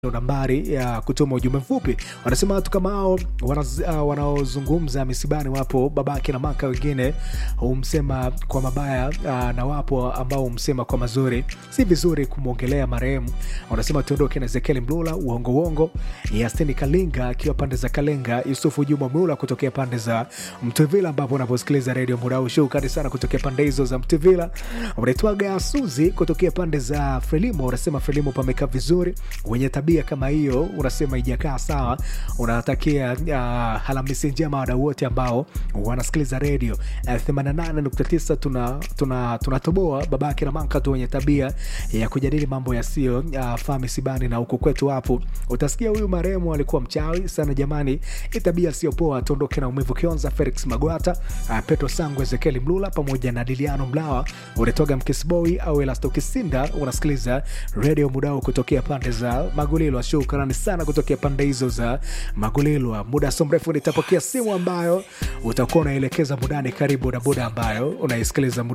ndo nambari ya kutuma ujumbe mfupi. Wanasema watu kama hao wanaz- uh, wanaozungumza misibani, wapo babake na maka, wengine humsema kwa mabaya uh, na wapo ambao humsema kwa mazuri. Si vizuri kumwongelea marehemu. Wanasema tuondoke na Ezekiel Mlula, uongo uongo, Yastini Kalinga akiwa pande za Kalenga, Yusufu Juma Mlula kutokea pande za Mtuvila, ambapo unaposikiliza redio muda huu. Shukrani sana kutokea pande hizo za Mtuvila. Unaitwaga Suzi kutokea pande za Frelimo, unasema Frelimo pamekaa vizuri, wenye tabia kama hiyo unasema ijakaa sawa. Unatakia uh, Alhamisi njema wadau wote ambao wanasikiliza redio uh, 88.9 tuna tuna tunatoboa babake na manka tu wenye tabia ya kujadili mambo yasiyo uh, faa misibani na huku kwetu hapo utasikia huyu marehemu alikuwa mchawi sana jamani, hii tabia sio poa. Tuondoke na umivu Kionza, Felix Magwata, uh, Petro Sangu, Ezekieli Mlula pamoja na Diliano Mlawa, unatoga Mkisboi au Elasto Kisinda. Unasikiliza redio mudao kutokea pande za Magulilwa. Shukrani sana kutokea pande hizo za Magulilwa. Muda so mrefu nitapokea simu ambayo utakuwa unaelekeza mudani karibu na muda ambayo unaisikiliza